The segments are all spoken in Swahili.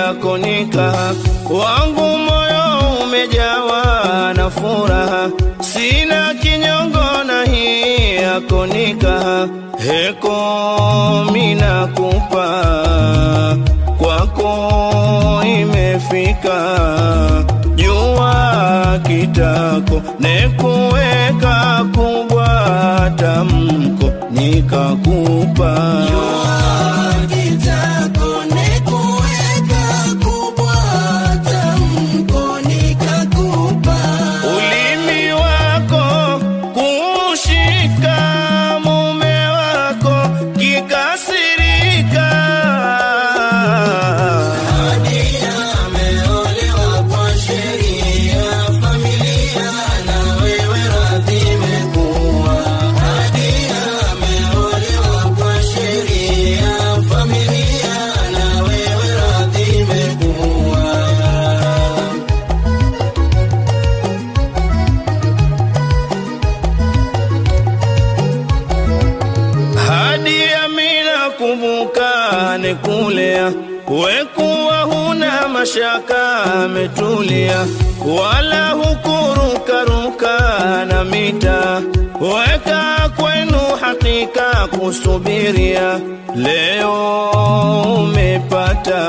yako nikaha, wangu moyo umejawa na furaha, sina kinyongo na hii yako nikaha, heko minakupa kwako imefika, jua kitako nekuweka kubwa tamko nikakupa ulimi wako kushika mume wako kikasirika hadi amina kumbuka nikulea wekuwa huna mashaka ametulia wala hukurukaruka na mita weka kwenu hakika kusubiria leo umepata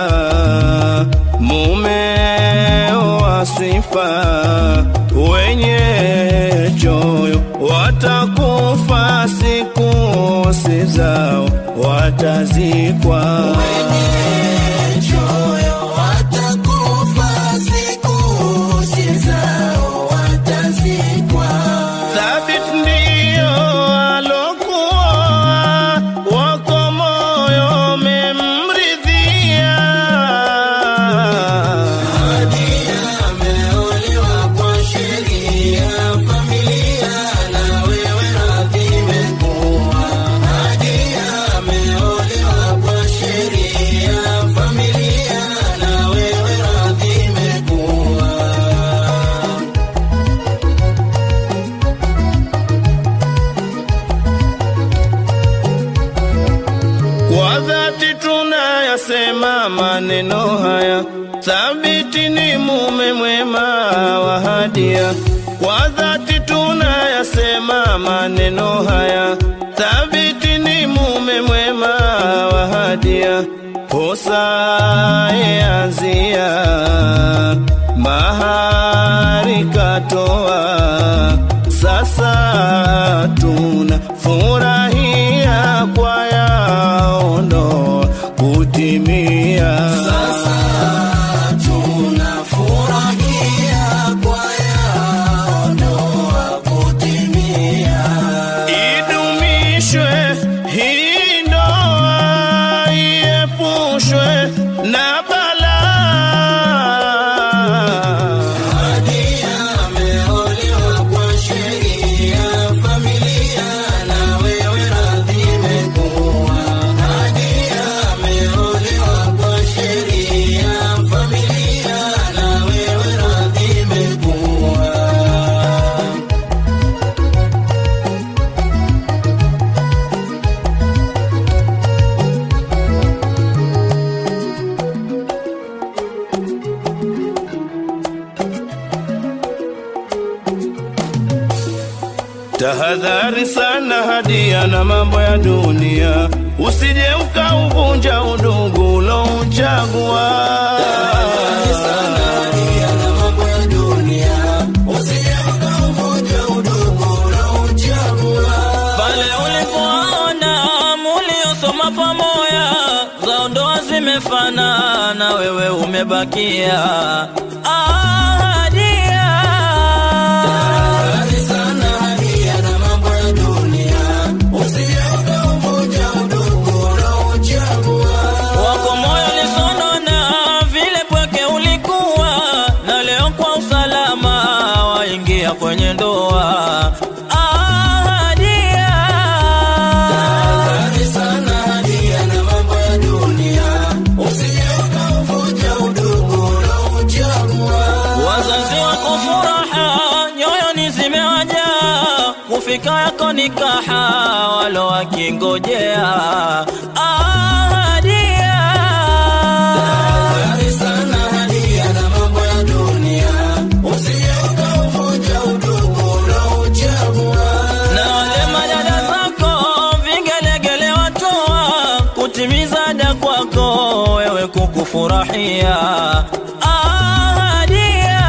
mume wa sifa wenye choyo watakufa siku si zao watazikwa Thabit ndiyo alokuwa wako moyo memridhia Kwa dhati tunayasema maneno haya, thabiti ni mume mwema wa Hadia. Kwa dhati tunayasema maneno haya, thabiti ni mume mwema wa Hadia. Posa yazia mahari katoa sasa tuna furahia kwa yaondo kutimia idumishwe hii ndoa iepushwe na balaa Tahadhari sana Hadia na mambo ya dunia, usije ukauvunja udugu ulouchagua. pale ulipoona muliosoma pamoja zao ndoa zimefanana, wewe umebakia ahadia. wako moyo lisonona vile pweke ulikuwa na leo kwa usalama waingia kwenye ndoa ahadia. wazazi wako furaha nyoyoni zimewajaa kufika yako nikaha walo wakingojea ahadia kufurahia ahadia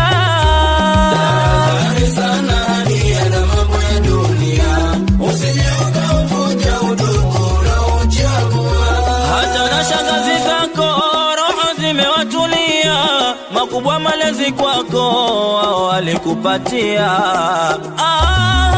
hata na shangazi zako roho zimewatulia, makubwa malezi kwako wao walikupatia. Ah,